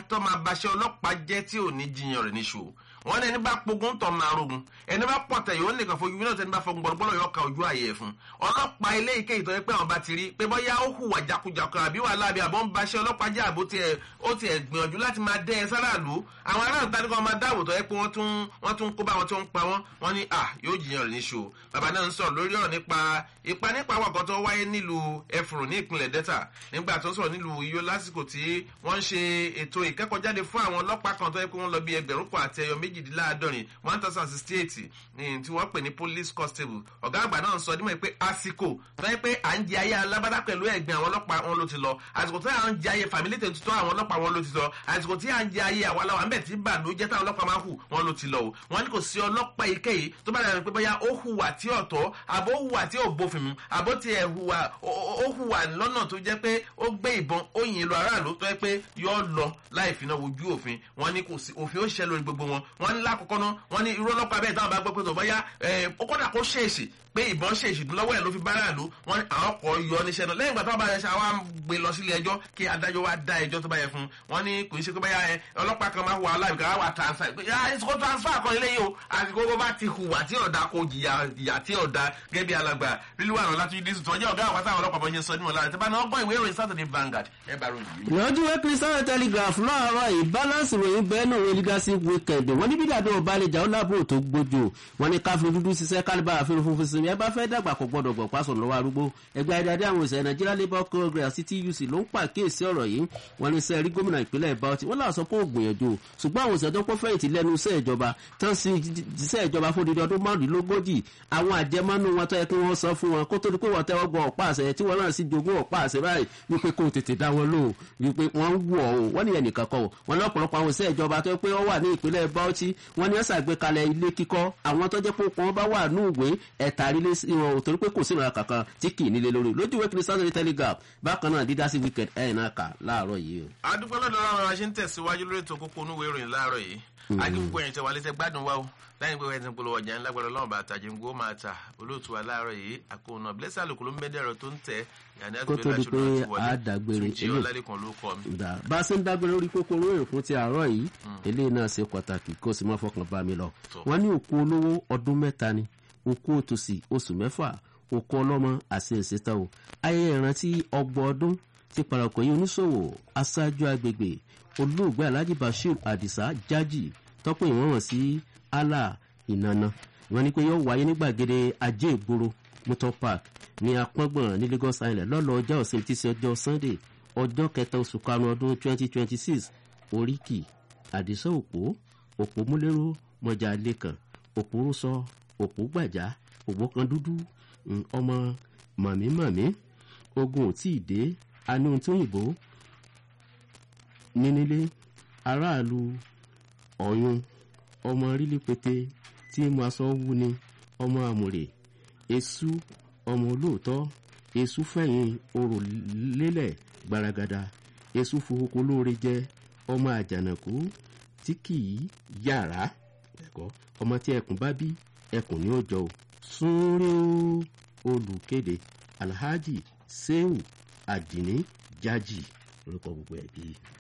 tó máa baṣẹ́ ọlọ́pàá jẹ́ tí ò ní jiyàn rẹ̀ níṣó wọn ní ẹni bá pogun tọ̀ máa rogun ẹni bá pọ̀tẹ̀ yóò nìkan fojú bí náà tẹni bá fọgun gbọ́dọ̀ yóò ka ojú ààyè fún ọlọ́pàá ilé ike ìtọ́jú pé àwọn bá ti rí pé bóyá ó hùwà jakujaku àbí wàhálà àbí àbọ̀ ń baṣẹ́ ọlọ́pàá jẹ́ àbó tiẹ̀ ó tiẹ̀ gbìyànjú láti máa dẹ́ ẹ sáràlú àwọn aráàlú tani kan máa dáàbò tọ́ ẹ pé wọ́n tún wọ́n tún kó bá wọn tó ń pa wọ́n wọ́n ní à yóò jiyàn rẹ̀ níṣó bàbá náà ń sọ̀rọ̀ lórí ọ̀rọ̀ nípa ipa nípa àwàkọ́ tó wáyé nílùú ẹfùrù ní ìpínlẹ̀ delta nígbà tó sọ̀rọ̀ nílùú iyó lásìkò tí wọ́n ń ṣe ètò ìkẹ́kọ̀ọ́jáde fún àwọn ọlọ́pàá kan tó yẹ pé wọ́n lọ bí ẹgbẹ̀rún kan àti ẹyọ méjìdínláàádọ́rin one thousand sixty eight ní tí wọ́n pè ní police constable ọ̀gá àgbà náà sọ nímọ̀ pé àsìkò tó yẹ pé à ń jẹ ayé alábàdà pẹ̀lú ẹ̀gbìn àwọn ọlọ́pàá wọn ló ti lọ àsìkò tó yẹ à ń jẹ ayé fàmílì tètè àwọn ọlọ́pàá wọn ló ti lọ àsìkò tí à ń jẹ ayé àwọn aláwọ̀ àmbẹ̀ tí bàlú jẹ́ táwọn ọlọ́pàá máa hù wọn ló ti lọ o wọn ní kò sí ọlọ́pàá èkéyìí tó bá dàbí pé bóyá ó hùwà tí ọ̀tọ̀ àbó hùwà tí ò bófin mu àbó tiẹ̀ hùwà ó hùwà lọ́nà tó jẹ́ pé ó gbé ìbọn ó yin lu aráàlú tó yẹ pé yọ lọ láì fi náà wojú òfin wọn ní kò sí òfin ó ṣiṣẹ́ lórí gbogbo wọn wọn ní lákòókò náà wọn ní irú ọlọ́pàá bẹ́ẹ̀ táwọn bá gbọ́ pé tó bóyá ó kọ́dà kó ṣèèṣì pé ìbọn ṣe ìṣìdún lọ́wọ́ ẹ̀ ló fi bára lò wọ́n ní àwọn kọ̀ yọ níṣẹ́ náà lẹ́yìn ìgbà tó bá yẹ ṣe àwọn gbé lọ sílé ẹjọ́ kí adájọ́ wa dá ẹjọ́ tó bá yẹ fún wọ́n ní kò ní ṣe pé báyà ẹ ọlọ́pàá kan máa wà aláìbíkà wà transfer yà ìṣòro transfer kan ilé yìí o àsìkò bó bá ti hùwà tí ọ̀dà kò jìyà ìyà tí ọ̀dà gẹ́gẹ́ bí alàgbà lílu àrùn láti dísù tó jẹ́ ọ̀gá àwọn táwọn ọlọ́pàá bọ́ ṣe sọ nímọ̀ lára tí bá náà gbọ́ ìwé ìròyìn Saturday Vanguard ẹ bá ròyìn yìí. lọ́dún wẹ́ Christian Telegraph láàárọ̀ yìí balance ìròyìn bẹ́ẹ̀ náà wọ́n legacy weekend wọ́n ní bídàdó ọ̀bálẹ̀jà ó lábúrò tó gbójú wọ́n ní káfíń dúdú ṣiṣẹ́ kálíbà àfihàn funfun sinmi ẹ bá fẹ́ dàgbà kò gbọ́dọ̀ gbọ̀ pásọ̀ lọ́wọ́ arúgbó ẹgbẹ́ adáde àwọn òṣèré Nigeria Labour Congress àti TUC ló ń pàkíyèsí ọ̀rọ̀ yìí wọ́n ní sẹ́ẹ̀rí gómìnà ìpínlẹ̀ Bauchi wọ́n láwọn sọ pé ó gbìyànjú ṣùgbọ́n àwọn òṣèré tó pọ̀ fẹ̀yìntì lẹ́nu iṣẹ́ ìjọba tán sí iṣẹ́ ìjọba fún dídí ọdún márùnlélógójì àwọn àjẹmọ́nú wọn tó yẹ kí wọ́n sọ fún wọn kó tó di pé wọ́n tẹ́wọ́ gbọ́ ọ̀pá àṣẹ tí wọ́n náà sì jogún ọ̀pá àṣẹ báyìí wípé kó tètè dá wọn lò wípé wọ́n ń wọ̀ ọ́ wọ́n nìyẹn nìkan kọ́ wọ́n lọ́pọ̀lọpọ̀ àwọn iṣẹ́ ìjọba tó yẹ pé wọ́n wà ní ìpínlẹ̀ Bauchi wọ́n ní ọ̀sà àgbékalẹ̀ ilé kíkọ́ àwọn tó jẹ́ pé wọ́n bá wà ní ìwé ẹ̀tàrílé wọn ò torí pé kò sí ìrora kankan tí kì í nílé lórí lójú ìwé kiri Saturday Telegraph bákan náà dídá sí weekend ẹ̀ náà kà láàárọ̀ yìí o. adúpẹ́ lọ́dọ̀ láwọn ọ̀rọ̀ ṣe ń tẹ̀síwájú lórí ètò kókó onúwé ìròyìn láàárọ̀ yìí akíkúkú ẹ̀yìn tẹ̀wá létẹ̀ gbádùn wa o láyìn pé wẹ́n ti ń polówó ọjà ńlá gbọ́dọ̀ lọ́wọ́ bàtà jẹ́ngbó máa ta olóòtú wa láàárọ̀ yìí àkóónà blessing àlùkò ló ń bẹ́ẹ̀ dẹ̀rọ̀ tó ń tẹ̀ kó tó di pé a dàgbére eléyìí bá a ṣe ń dágbére orí kókó olóyè fún ti àárọ̀ yìí eléyìí náà ṣe pàtàkì kó o sì má fọkàn bá mi lọ wọ́n ní òkú olówó ọdún mẹ́ta ni òkú òtòṣì oṣù mẹ́fà òkú ọlọ́mọ àti ìṣètò o ayẹyẹ ìrántí ọgbọ̀n ọdún ti parakọ̀ yìí oníṣòwò aṣáájú agbègbè olóògbé alhaji bashir adisa jaji tọ́pọ̀ ìwọ̀n sí allah ìnana wọ́n ní pé yóò wáyé ní gbàgede ajé ìgboro motor park ní apọ́ngbọ̀n ní lagos island lọ́lọ́ ọjọ́ ọ̀sìn tí í ṣe ọjọ́ sunday ọjọ́ kẹta oṣù karùn-ún ọdún twenty twenty six oríkì àdìsá òpó òpó múlẹ́rọ mọ́jà lẹ́kàn òpó rúṣọ òpó gbàjá òpó kan dúdú ọmọ màmí-màmí ogun ò tí ì dé a ní ohun tí òyìnbó nínílé aráàlú ọ̀yún ọmọ rílí pété tí mo aṣọ wú ni ọmọ àmùrè èṣù ọmọ olóòótọ́ èṣù fẹ̀yìn orò lélẹ̀ gbaragada èṣù fowókó lóore jẹ ọmọ àjànàkú tí kì í yàrá ẹ̀kọ́ ọmọ tí ẹkùn bá bí ẹkùn ní ó jọ o súnrẹ́ olùkéde alhaji sehu adini jaji orúkọ gbogbo ẹbí.